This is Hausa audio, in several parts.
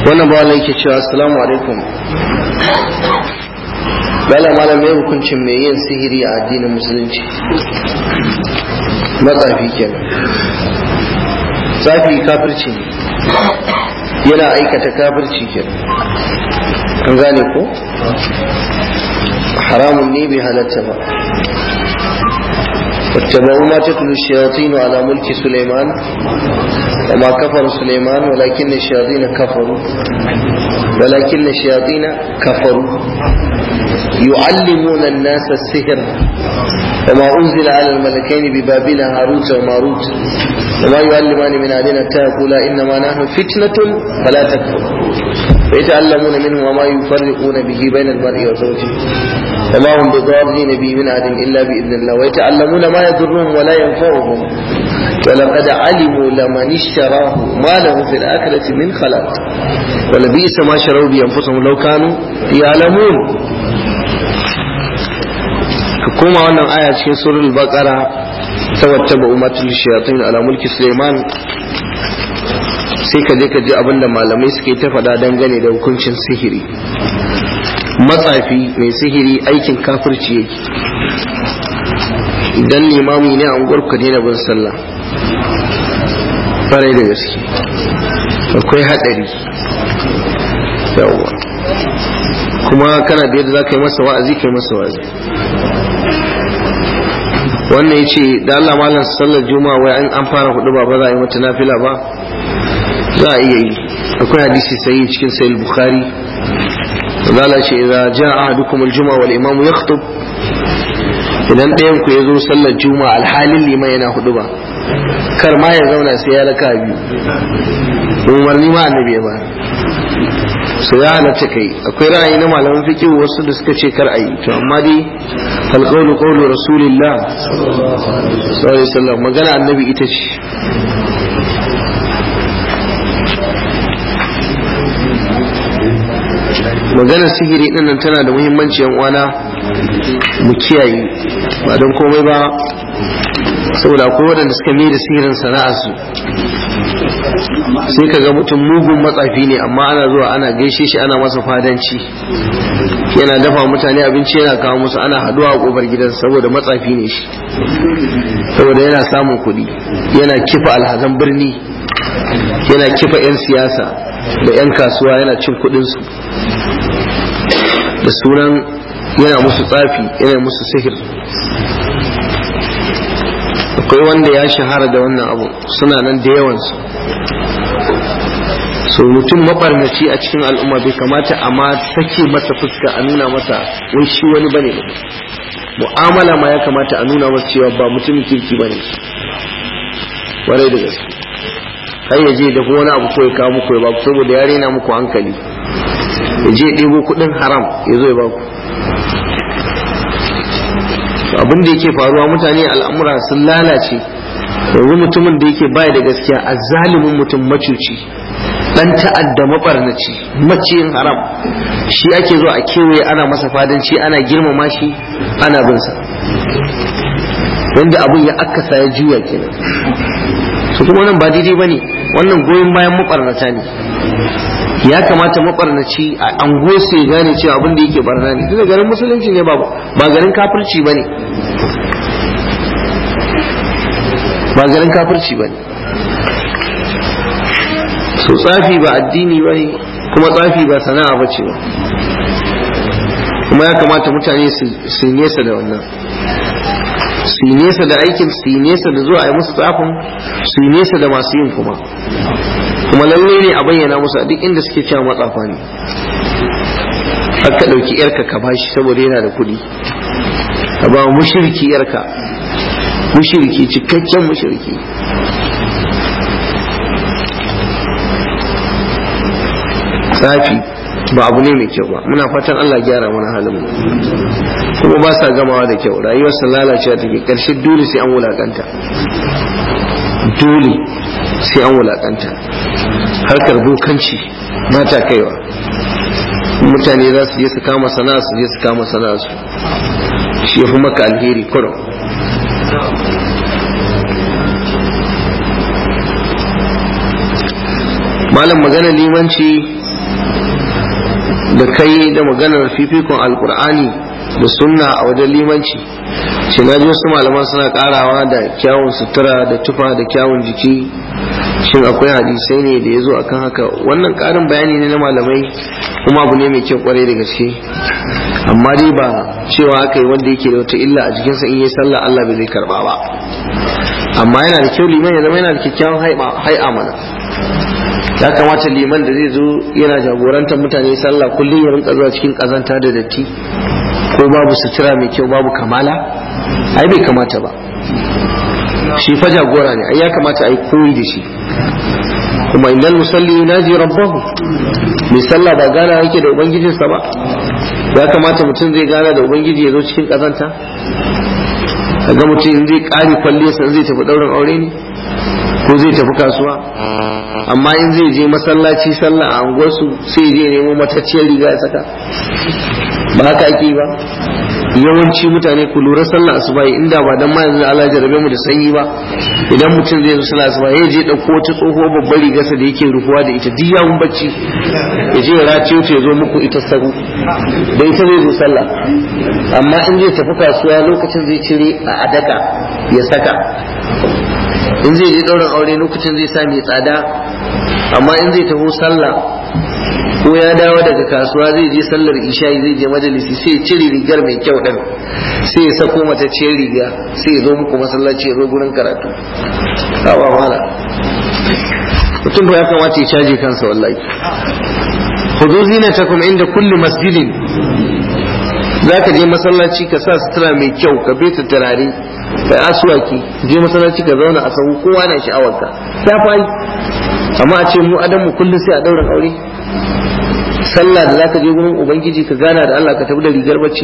wannan ba wala yake cewa assalamu alaikum bala malam mai hukuncin mai yin sihiri a addinin musulunci matsafi kenan tsafi kafirci ne yana aikata kafirci kenan an gane ko haramun ne bai halatta ba واتبعوا ما تتلو الشياطين على ملك سليمان وما كفر سليمان ولكن الشياطين كفروا ولكن الشياطين كفروا يعلمون الناس السحر وما أنزل على الملكين ببابل هاروت وماروت وما يعلمان من أهلنا تقول إنما نحن فتنة فلا تكفر ويتعلمون منه وما يفرقون به بين المرء وزوجه وما هم بضارين به من أحد إلا بإذن الله ويتعلمون ما يضرهم ولا ينفعهم ولقد علموا لمن اشتراه ما له في الآخرة من خلاق ولبئس ما شروا بأنفسهم لو كانوا يعلمون كما أن آية في سورة البقرة توتبعوا ما تلي الشياطين على ملك سليمان sai ka je ka ji abin da malamai suke ta faɗa dangane da hukuncin sihiri matsafi mai sihiri aikin kafirci yake idan limami ne a unguwar ka daina bin sallah farai da gaske akwai haɗari yawwa kuma kana da yadda za ka yi masa wa'azi ka yi masa wa'azi wannan ya ce da Allah malam sallar juma'a wai an fara hudu ba ba za a yi mata nafila ba za a iya yi akwai hadisi sai cikin sayil bukhari zala ce idza jaa ahadukum aljuma wal imam yakhutub idan ɗayan ku ya zo sallar juma'a alhalin liman yana hudu ba kar ma ya zauna sai ya raka biyu umarni ma annabi ya ba so ya halatta kai akwai ra'ayi na malaman fiqh wasu da suka ce kar ayi to amma dai alqawlu qawlu rasulillah sallallahu alaihi wasallam magana annabi ita ce maganar sihiri din nan tana da muhimmanci yan uwana mu kiyaye ba don komai ba saboda akwai waɗanda suka mai da sihirin sana'a su sai ka ga mutum mugun matsafi ne amma ana zuwa ana gaishe shi ana masa fadanci yana dafa mutane abinci yana kawo musu ana haduwa a kofar gidan saboda matsafi ne shi saboda yana samun kuɗi yana kifa alhazan birni yana kifa 'yan siyasa da 'yan kasuwa yana cin kuɗinsu da sunan yana musu tsafi yana musu sihir akwai wanda ya shahara da wannan abu suna nan da yawansu so mutum mabarnaci a cikin al'umma bai kamata a ma sake masa fuska a nuna masa wai shi wani bane ba mu'amala ma ya kamata a nuna masa cewa ba mutumin kirki bane warai da gaske har ya je da wani abu ko ya kawo muku ya baku saboda ya rena muku hankali ya je ɗebo kuɗin haram ya zo ya baku abin da yake faruwa mutane al'amura sun lalace yanzu mutumin da yake baya da gaskiya a zalimin mutum macuci dan ta'adda mabarnaci maciyin haram shi ake zo a kewaye ana masa fadanci ana girmama shi ana bin sa wanda abin ya akasa ya juya kenan su kuma wannan ba daidai bane wannan goyon bayan mabarnata ne ya kamata mabarnaci a ango su ya gane cewa abin da yake barna ne tunda garin musulunci ne ba ba garin kafirci bane ba garin kafirci bane so tsafi ba addini bane kuma tsafi ba sana'a bace ba kuma ya kamata mutane su nesa da wannan su yi nesa da aikin su yi nesa da zuwa a yi musu tsafin su yi nesa da masu yin kuma kuma lalle ne a bayyana musu a duk inda suke cewa matsafa ne aka ɗauki yarka ka bashi saboda yana da kuɗi ka ba mushirki yarka mushirki cikakken mushirki tsafi ba abu ne mai kyau ba muna fatan Allah gyara mana halin mu kuma ba sa gamawa da kyau rayuwar sa lalacewa take karshe dole sai an wulakanta dole sai an wulakanta harkar bokanci ba ta kaiwa mutane za su je su kama sana'a su je su kama sana'a su shi ya fi maka alheri kurum malam magana limanci da kai da maganar fifikon alkur'ani da sunna a wajen limanci shi na ji wasu malaman suna karawa da kyawun sutura da tufa da kyawun jiki shin akwai hadisai ne da ya zo akan haka wannan karin bayani ne na malamai kuma abu ne mai kyau kwarai da gaske amma dai ba cewa aka yi wanda yake da wata illa a jikinsa in yi sallah Allah bai zai karba ba amma yana da kyau liman ya zama yana da kyakkyawan hai'a mana ya kamata liman da zai zo yana jagorantar mutane sallah kullum ya rinka zuwa cikin kazanta da datti ko babu sutura mai kyau babu kamala ai bai kamata ba shi fa jagora ne ai ya kamata ai koyi da shi kuma innal musalli yunaji rabbahu mai sallah ba gana yake da ubangijinsa ba ya kamata mutum zai gana da ubangiji ya zo cikin kazanta kaga mutum in zai kare kwalliyarsa zai tafi daurin aure ne ko zai tafi kasuwa amma in zai je masallaci sallah a unguwarsu sai je nemo matacciyar riga ya saka ba haka ake ba yawanci mutane ku lura sallah asuba inda ba dan ma yanzu Allah jarabe mu da sanyi ba idan mutum zai zo sallah asuba ya je dauko wata tsoho babbar rigarsa da yake rufuwa da ita duk yawun bacci ya je ya raciyo ta ya zo muku ita sahu da ita zai zo sallah amma in zai tafi kasuwa lokacin zai cire a adaka ya saka in zai je ɗaurin aure lokacin zai sa mai tsada amma in zai taho sallah ko ya dawo daga kasuwa zai je sallar isha'i zai je majalisi sai ya cire rigar mai kyau din sai ya sako mata ciyar riga sai ya zo muku masallaci ya zo gurin karatu kawa mala mutum ba ya kamata ya caje kansa wallahi hudu zinatakum inda kulli masjidin zaka je masallaci ka sa sutura mai kyau ka beta turare ka asuwaki je masallaci ka zauna a sahu kowa na sha'awarka ta fayi amma a ce mu adam mu kullum sai a dauran aure sallah da zaka je gurin ubangiji ka gana da Allah ka tafi da rigar bacci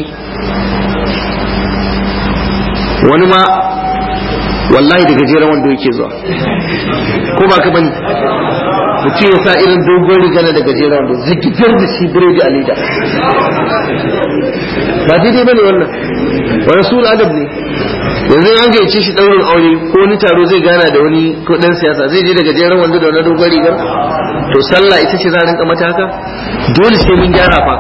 wani ma wallahi da gajeren wanda yake zuwa ko ba ka bane mutum ya sa irin dogon rigana da gajeren wanda zigitar da shi biredi a leda ba daidai bane wannan wani sul adab ne yanzu an gaice shi daurin aure ko wani taro zai gana da wani ko dan siyasa zai je da gajeren wanda da wani dogon rigar to sallah ita ce za a rinka mata haka dole sai mun gyara fa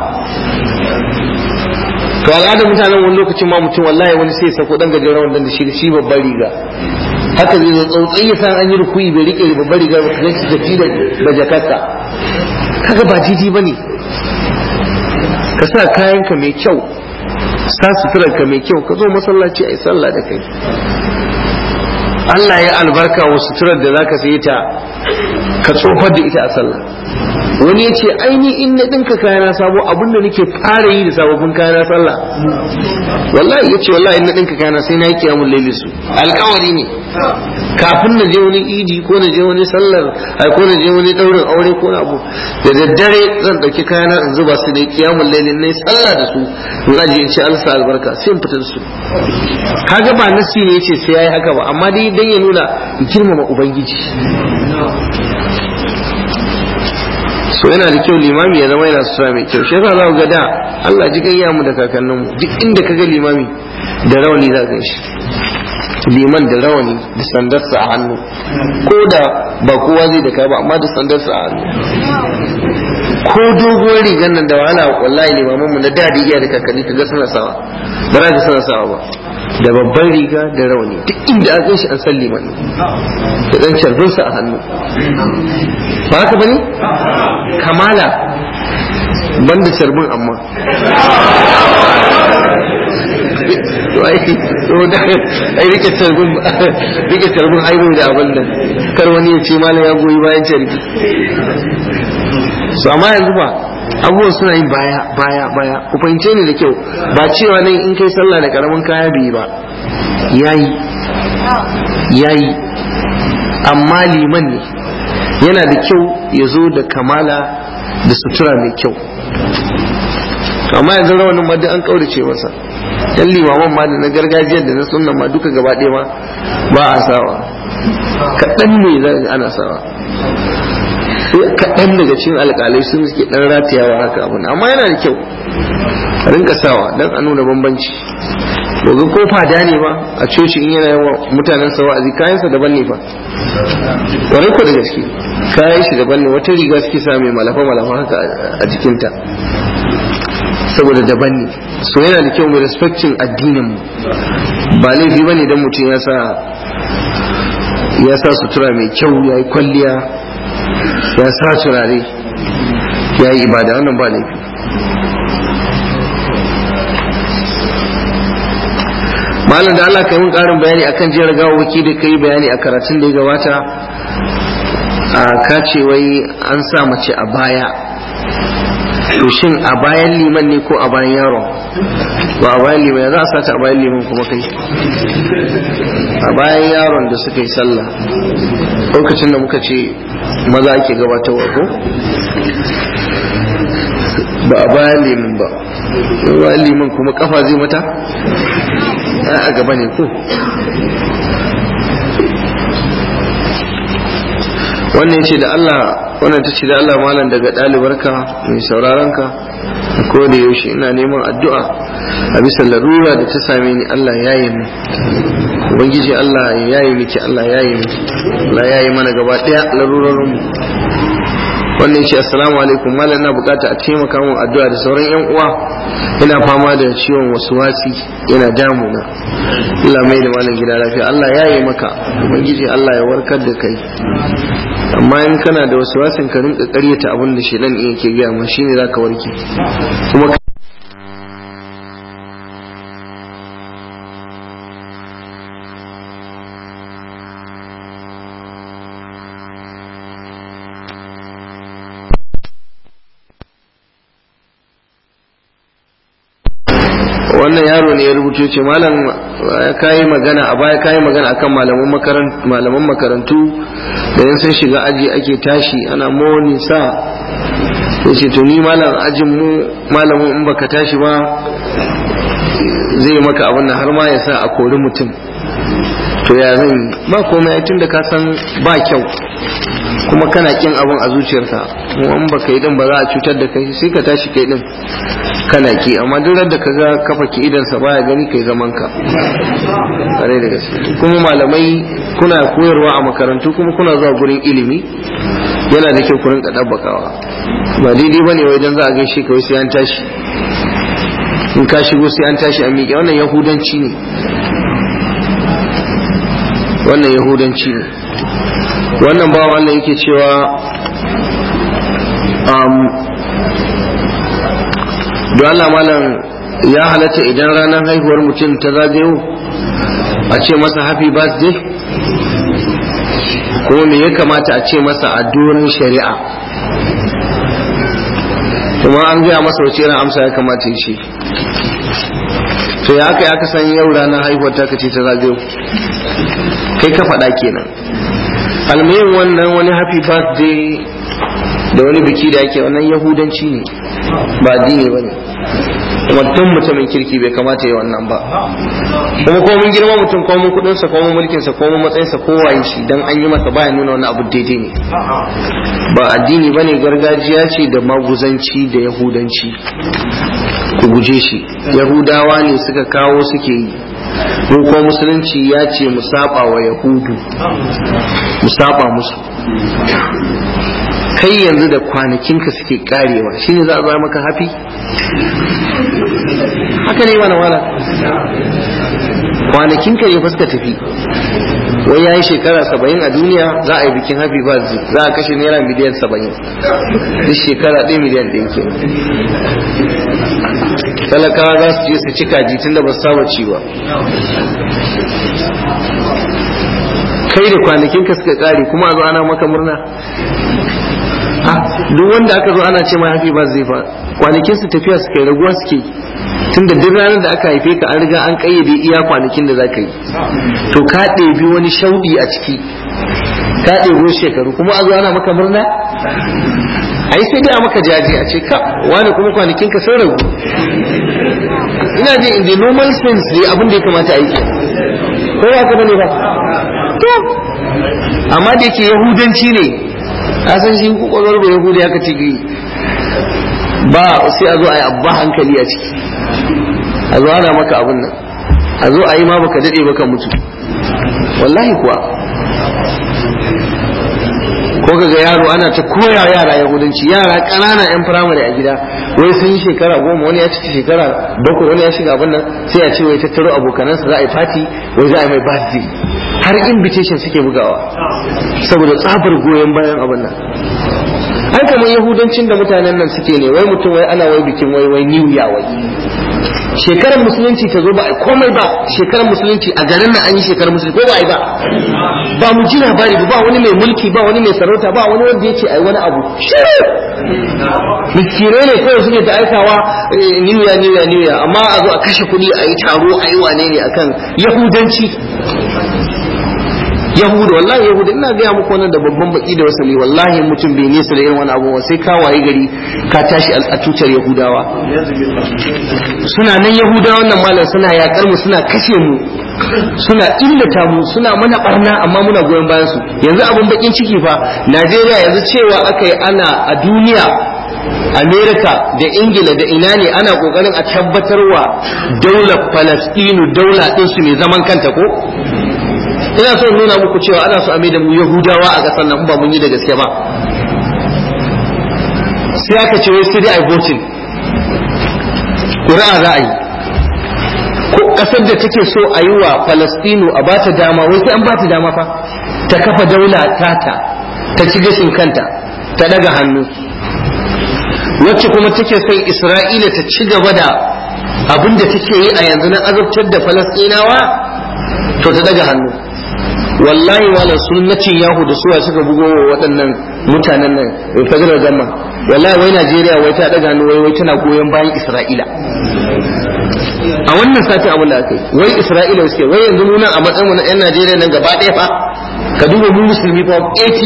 to al'adar mutanen wani lokacin ma mutum wallahi wani sai sako dan gajeren wanda da shi da shi babbar riga haka zai zo tsautsayi ya san an yi rukuyi bai rike babbar riga ba kaga shi tafi da jakarta kaga ba jiji bane ka sa kayanka mai kyau sa suturarka mai kyau ka zo masallaci a yi sallah da kai Allah ya albarka wa suturar da zaka sayi ta ka tsofar da ita a sallah wani ya ce aini in na ɗinka kayana sabo abin da nake fara yi da sababbin kayana sallah wallahi ya ce wallahi in na ɗinka kayana sai na yi kiyamun laili su alkawari ne kafin na je wani idi ko na je wani sallar ai ko na je wani ɗaurin aure ko na abu da daddare zan ɗauki kayana in zuba su da kiyamun laili na sallah da su in aje in ce alsa albarka sai in fitar su kaga ba nasi ne yace sai yayi haka ba amma dai dan ya nuna girmama ubangiji so yana da kyau limami ya zama yana sutura mai kyau shi yasa za ku ga da Allah ji gayya mu da kakannin mu duk inda ka ga limami da rawani za ka shi liman da rawani da sandarsa a hannu ko da ba kowa zai da kai ba amma da sandarsa a hannu ko doguwar rigar nan da wahala wallahi limaman mu na da da iya da kakanni ka ga suna sawa ba za ka suna sawa ba da babban riga da rawani duk inda aka shi an san liman da dan carbinsa a hannu ba haka bane kamala banda carbin amma ai rike carbin rike carbin aibo da abin nan kar wani ya ce malam ya goyi bayan carbi su amma yanzu ba abubuwan suna yin baya baya baya ku fahimce ni da kyau ba cewa nan in kai sallah da karamin kaya bai ba yayi yayi amma liman ne yana da kyau ya zo da kamala da sutura mai kyau amma yanzu rawanin ma duk an kaurace masa yan limaman ma da na gargajiyar da na sunna ma duka gaba ɗaya ma ba a sawa kaɗan ne za ana sawa kaɗan daga cikin alƙalai sun suke ɗan ratayawa haka abu amma yana da kyau a rinka sawa don a nuna bambanci doga ko fada ne ba a coci in yana yawa mutanen sa wa'azi kayansa daban ne ba kwarai ko da gaske kayan shi daban ne wata riga suke sa mai malafa malafa haka a jikinta saboda daban ne so yana da kyau mu respecting addinin mu ba laifi bane dan mutum ya sa ya sa sutura mai kyau ya yi kwalliya ya sa turare ya yi ibada wannan ba laifi malam da Allah kai mun karin bayani akan jiyar gawawaki da kai bayani a karatun da ya gabata a kace wai an sa mace a baya to shin a bayan liman ne ko a bayan yaron ba a bayan liman ya za a sata a bayan liman kuma kai a bayan yaron da suka yi sallah lokacin da muka ce maza ake gabatarwa ko ba a bayan liman ba bayan liman kuma kafa zai mata a gaba ne ko wannan ce da Allah wannan ta ce da Allah malam daga ɗalibarka mai sauraronka ko da yaushe ina neman addu'a a bisa larura da ta same ni Allah ya yi min ubangiji Allah ya yi miki Allah ya yi miki Allah ya yi mana gaba ɗaya larurorin mu wannan ce assalamu alaikum malam na bukata a taimaka min addu'a da sauran yan uwa ina fama da ciwon wasuwasi yana damuna Allah mai da malam gida lafiya Allah ya yi maka ubangiji Allah ya warkar da kai amma in kana da wasu wasin ka rinka karyata abin da shedan in yake gaya ma shine zaka warke kuma wannan yaro ne ya rubuto ce malam kayi magana a baya kayi magana akan malaman makarantu malaman makarantu da yan sun shiga aji ake tashi ana moni sa yace to ni malam ajin mu malamin in baka tashi ba zai maka abin nan har ma ya sa a kori mutum to ya zan yi ba komai tun da ka san ba kyau kuma kana kin abin a zuciyarka kuma in baka yi din ba za a cutar da kai sai ka tashi kai din kana ki amma duk da ka ga kafa ki idan sa baya gani kai zaman ka kare da gaske kuma malamai kuna koyarwa a makarantu kuma kuna zuwa gurin ilimi yana da kyau ku rinka dabbakawa ba daidai bane wai dan za a gaishe ka wai sai an tashi in ka shigo sai an tashi a miƙe wannan yahudanci ne wannan yahudanci ne wannan bawa wannan yake cewa don Allah malam ya halatta idan ranar haihuwar mutum ta zagayo a ce masa happy birthday kuma me ya kamata a ce masa a doron shari'a kuma an gaya masa wace irin amsa ya kamata ya ce to ya aka aka san yau ranar haihuwar ta ce ta zagayo kai ka faɗa kenan almuhim wannan wani happy birthday da wani biki da ake wannan yahudanci ne ba addini ba ne mutum mutumin kirki bai kamata yi wannan ba kuma ko mun girma mutum ko mun kudinsa ko mun mulkinsa ko mun matsayinsa ko waye shi dan an yi masa baya nuna wani abu daidai ne ba addini bane gargajiya ce da maguzanci da yahudanci ku guje shi yahudawa ne suka kawo suke yi mu ko musulunci ya ce mu saba wa yahudu mu saba musu kai yanzu da kwanakinka suke karewa shine za a zama maka hafi haka ne mana wala kwanakinka ne fuska tafi wai ya yi shekara saba'in a duniya za a yi bikin happy birthday za a kashe naira miliyan saba'in duk shekara ɗaya miliyan ɗaya ke talakawa za su je su ci kaji tun da ba su saba ci ba kai da kwanakinka suka kare kuma a zo ana maka murna duk wanda aka zo ana ce ma happy birthday fa kwanakin su tafiya suke raguwa suke tunda duk ranar da aka haife ka an riga an kayyade iya kwanakin da zaka yi to ka ɗebi wani shauɗi a ciki ka ɗebi shekaru kuma a zo ana maka murna ai sai dai a maka jaji a ce ka wani kuma kwanakin ka sun ragu ina ji in the normal sense dai abin da ya kamata a yi ke ko ya ka bane ba to amma da yake yahudanci ne a san shi kwakwalwar ba yahudi aka ce ba sai a zo a yi abba hankali a ciki a zo ana maka abin nan a zo a yi ma baka daɗe baka mutu wallahi kuwa ko kaga yaro ana ta koya yara yahudanci yara ƙanana yan firamare a gida wai sun yi shekara goma wani ya cika shekara bakwai wani ya shiga abin nan sai a ce wai tattaro abokanansa za a yi fati wai za a yi mai birthday har invitation suke bugawa saboda tsabar goyon bayan abin nan ai kamar yahudancin da mutanen nan suke ne wai mutum wai ana wai bikin wai wai new year wai shekarar musulunci ta zo ba a komai ba shekarar musulunci a garin nan an yi shekarar musulunci ko ba a yi ba ba mu ji labari ba wani mai mulki ba wani mai sarauta ba wani wanda yake ai wani abu shiru miskirai ne kawai suke ta aikawa new year new year new year amma a zo a kashe kuɗi a yi taro a yi wane ne akan yahudanci yahuda wallahi yahuda ina gaya muku wannan da babban baki da wasali wallahi mutum bai nesa da irin wani abu sai ka waye gari ka tashi a tutar yahudawa suna nan yahudawa wannan malam suna yakar mu suna kashe mu suna illata mu suna mana barna amma muna goyon bayan su yanzu abun bakin ciki fa Najeriya yanzu cewa aka yi ana a duniya Amerika da Ingila da ina ne ana kokarin a tabbatarwa daular Falastinu daula ɗinsu mai zaman kanta ko ina so nuna muku cewa ana so a mai da mu yahudawa a ƙasar nan ba mun yi da gaske ba sai aka ce wai sai dai a voting ƙuri'a za a yi ko ƙasar da take so a yi wa falastinu a bata dama wai sai an bata dama fa ta kafa daula tata ta ci gashin kanta ta daga hannu wacce kuma take son isra'ila ta ci gaba da abin da take yi a yanzu na azabtar da falastinawa to ta daga hannu wallahi wala sunnatin yahu da suwa suka bugo wa waɗannan mutanen nan federal gamma wallahi wai Najeriya wai ta daga hannu wai wai tana goyon bayan Isra'ila a wannan satin abin da aka yi wai Isra'ila suke wai yanzu mu nan a matsayin mu na yan Najeriya nan gaba ɗaya fa ka duba mu musulmi fa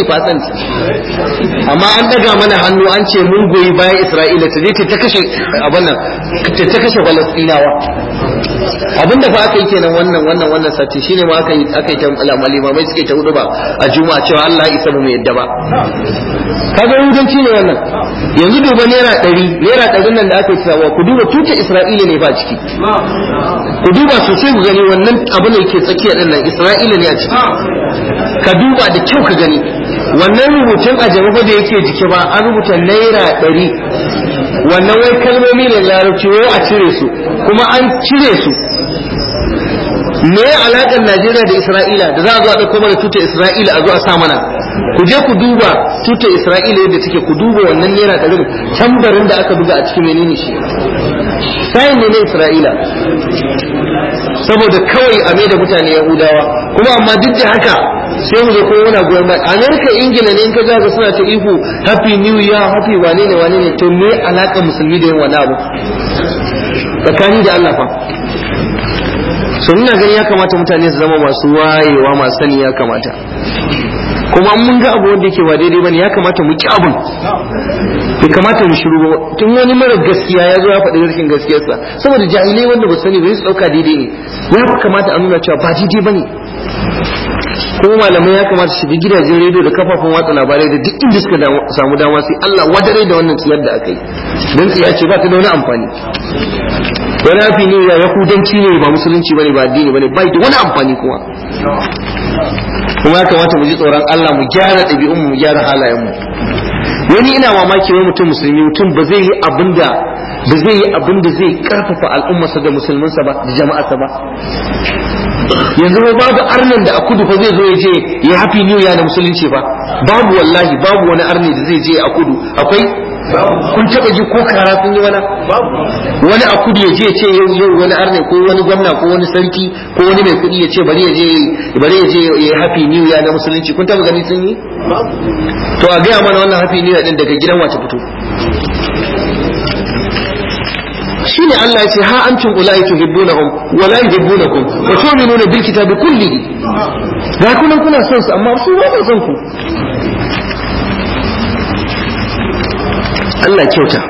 80% amma an daga mana hannu an ce mun goyi bayan Isra'ila ta je ta kashe abin nan ta kashe Falastinawa abinda fa aka yi kenan wannan wannan wannan sati shine ma aka yi aka yi ta malimamai suke ta hudu ba a juma'a cewa Allah ya isa mu yadda ba kaga yahudanci ne wannan yanzu duba naira ɗari naira ɗarin nan da aka yi tsawa ku duba tuta Isra'ila ne ba ciki ku duba sosai ku gani wannan abin da yake tsakiya din nan Isra'ila ne a ciki ka duba da kyau ka gani wannan rubutun a jama'a da yake jiki ba an rubuta naira ɗari wannan wai kalmomi ne larabci wai a cire su kuma an cire su me ya alaƙar Najeriya da Isra'ila da za a zo a ɗauko mana tutar Isra'ila a zo a sa mana ku je ku duba tutar Isra'ila yadda take ku duba wannan naira ɗarin tambarin da aka buga a cikin menene shi sayin ne na Isra'ila saboda kawai a mai da mutane Yahudawa kuma amma duk da haka sai mu zo kuma muna goyon baya Amerika Ingila ne in ka ga suna ta ihu happy new year happy wane ne wane ne to me alaƙar musulmi da yin wani abu tsakani da Allah fa so ina gani ya kamata mutane su zama masu wayewa masu sani ya kamata kuma mun ga abu wanda yake ba daidai bane ya kamata mu ki abun bai kamata mu shiru ba tun wani mara gaskiya ya zo ya faɗi rashin gaskiyarsa saboda jahilai wanda ba sani bai su ɗauka daidai ne ya kamata a nuna cewa ba daidai bane kuma malamai ya kamata su bi gidajen rediyo da kafafen watsa labarai da duk inda suka samu dama sai Allah wadare da wannan tsiyar da aka yi don tsiya ce ba ta da wani amfani wani hafi ne ya yahudanci ne ba musulunci bane ba addini bane bai da wani amfani kuma kuma ya kamata mu ji tsoron Allah mu gyara ɗabi'un mu gyara halayen mu wani ina mamaki wani mutum musulmi mutum ba zai yi abinda ba zai yi abinda zai karfafa al'ummarsa da musulmansa ba da jama'arsa ba yanzu ba babu arnin da a kudu fa zai zo ya je ya happy new year da musulunci ba babu wallahi babu wani arni da zai je a kudu akwai kun taba ji ko kara sun yi wani wani a kudu ya je ya ce yau yau wani arne ko wani gwamna ko wani sarki ko wani mai kudi ya ce bari ya je bari ya je ya happy new year na musulunci kun taba gani sun yi to a gaya mana wannan happy new year din daga gidan wace fito shine Allah ya ce ha antum ulai tuhibbunahum wa la yuhibbunakum wa tu'minuna bil kitabi kullihi ga kuna kuna son su amma su ba son ku Allah kyauta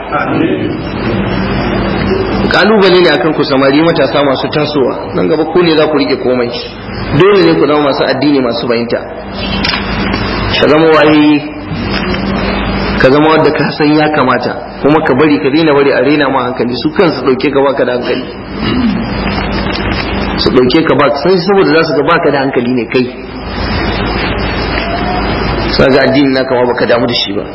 kalubale ne akan ku samari matasa masu tasowa nan gaba ku ne za ku rike komai dole ne ku zama masu addini masu bayinta ka zama waye ka zama wadda ka san ya kamata kuma ka bari ka daina bari a rena ma hankali su kansu dauke ka baka da hankali su dauke ka ba sai saboda za su ga baka da hankali ne kai sa ga addini na kama baka damu da shi ba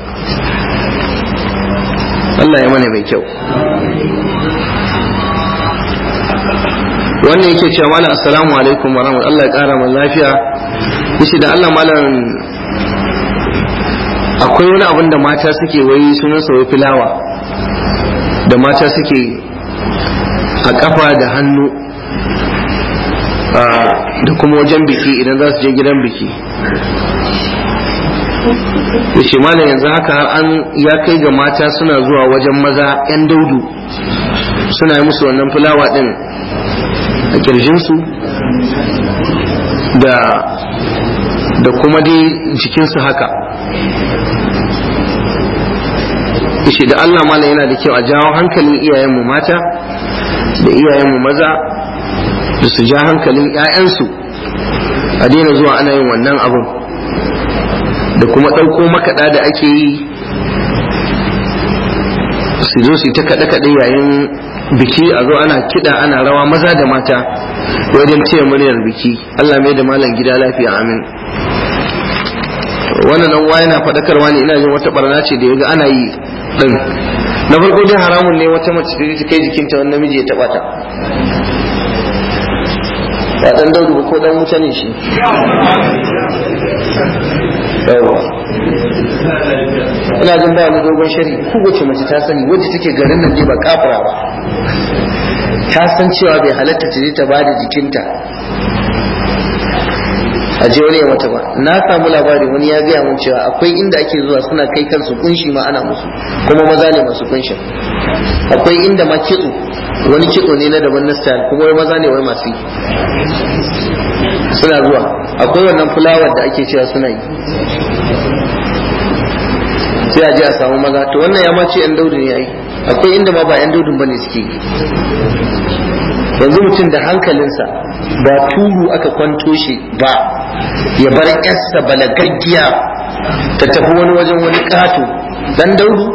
Allah ya mana mai kyau wannan yake cewa malam assalamu alaikum wa rahmatullahi Allah ya kara mu lafiya yace da Allah malam akwai wani abin da mata suke wai sunan sa wai filawa da mata suke a kafa da hannu da kuma wajen biki idan za su je gidan biki yace malam yanzu haka har an ya kai ga mata suna zuwa wajen maza yan daudu suna yi musu wannan fulawa din a kirjinsu da da kuma dai jikinsu haka ishe da Allah malam yana da kyau a jawo hankalin iyayenmu mata da iyayenmu maza da su ja hankalin 'ya'yansu a daina zuwa ana yin wannan abin da kuma ɗauko makaɗa da ake yi su zo su ta kaɗe-kaɗe yayin biki a zo ana kiɗa ana rawa maza da mata wajen ce muryar biki Allah mai da malam gida lafiya amin wannan nan wa yana faɗakarwa ne ina jin wata barna ce da yaga ana yi din na farko dai haramun ne wata mace da ta kai jikinta wani namiji ya taɓa ta ba dan daudu ko dan wuta ne shi yawa ina jin ba wani dogon shari kowace mace ta sani wadda take garin nan ba kafira ba ta san cewa bai halatta ta je ta bada jikinta a je wani ya mata ba na samu labari wani ya gaya mun cewa akwai inda ake zuwa suna kai kansu kunshi ma ana musu kuma maza ne masu kunshin akwai inda ma kitso wani kitso ne na daban na style kuma wai maza ne wai masu yi suna zuwa akwai wannan fulawar da ake cewa suna yi sai a je a samu maza to wannan ya mace yan daudu ne yayi akwai inda ma ba yan daudun bane suke yi yanzu mutum da hankalinsa ba turu aka kwanto shi ba ya bar yarsa balagaggiya ta tafi wani wajen wani kato dan daudu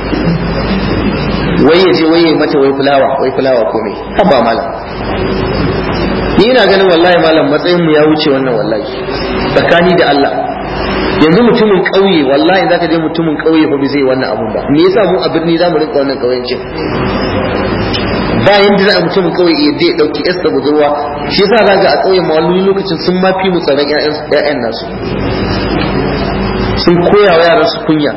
wai ya je wai ya mata wai fulawa wai fulawa komai haba malam ni ina ganin wallahi malam matsayin mu ya wuce wannan wallahi tsakani da Allah yanzu mutumin ƙauye wallahi zaka je mutumin ƙauye fa bai zai wannan abun ba me yasa mu a birni zamu rinka wannan ƙauyencin ba yanda za a mutumin ƙauye ya je dauki yarsa budurwa shi yasa zaka a ƙauyen ma wani lokacin sun ma fi mu tsaron ƴaƴan nasu sun koya wa yaran su kunya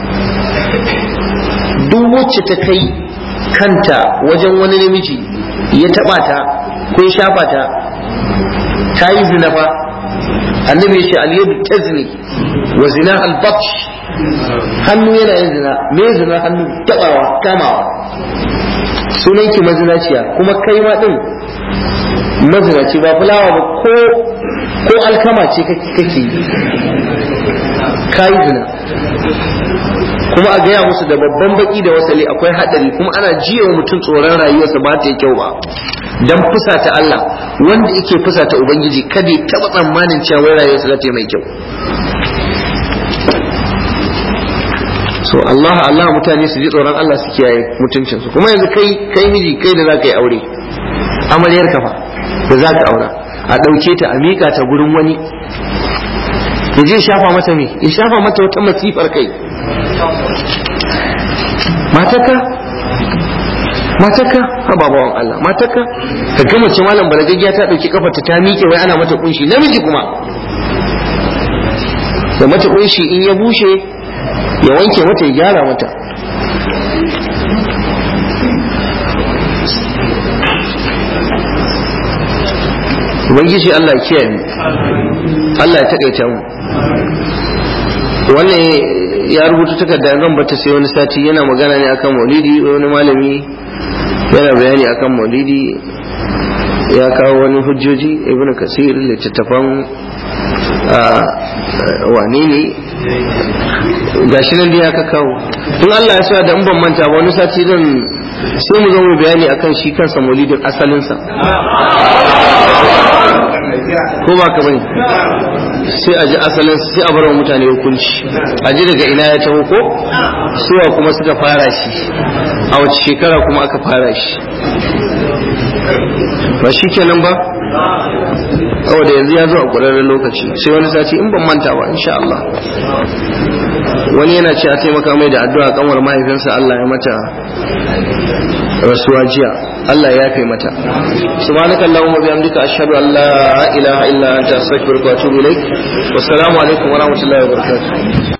duk wacce ta kai kanta wajen wani namiji ya taba ta ko ya shafa ta ta yi zina fa annabi ya ce al-yadu tazni wa zina al-batsh hannu yana yin zina me zina hannu tabawa kamawa sunan ki mazinaciya kuma kai ma din mazinaci ba fulawa ba ko ko alkama ce kake yi kai zina kuma a gaya musu da babban baki da wasali akwai hadari kuma ana jiya wa mutum tsoron rayuwarsa ba ta yi kyau ba dan fusata Allah wanda yake fusata ubangiji kada ya taba tsammanin cewa wai rayuwarsa za ta yi mai kyau so Allah Allah mutane su ji tsoron Allah su kiyaye mutuncinsu kuma yanzu kai kai miji kai da zaka yi aure amaryar ka fa da zaka aura a ɗauke ta a miƙa ta gurin wani ya je shafa mata me ya shafa mata wata masifar kai mataka mataka ha babawan Allah mataka ka gama ce malam balagaggiya ta dauki kafarta ta miƙe wai ana mata kunshi namiji kuma da mata kunshi in ya bushe ya wanke mata ya gyara mata ubangiji Allah ya kiyaye mu Allah ya takaita mu wannan ya rubuta takarda zan bata sai wani sati yana magana ne akan maulidi wani malami yana bayani akan maulidi ya kawo wani hujjoji ibn kasir littattafan wane ne gashi nan dai aka kawo in Allah ya sa da in ban manta ba wani sati zan sai mu zo mu bayani akan shi kansa maulidin asalinsa ko ba ka bane sai a ji asalin sai a bar wa mutane hukunci a ji daga ina ya taho ko suwa kuma suka fara shi a wace shekara kuma aka fara shi ba shi kenan ba saboda yanzu ya zo a ƙwararren lokaci sai wani sati in ban manta ba insha Allah wani yana ce a taimaka mai da addu'a kanwar mahaifinsa Allah ya mata rasuwa jiya Allah ya yafe mata subhanaka allahumma bihamdika ashhadu an la ilaha illa anta astaghfiruka wa atubu ilaik wassalamu alaikum wa rahmatullahi wa barakatuh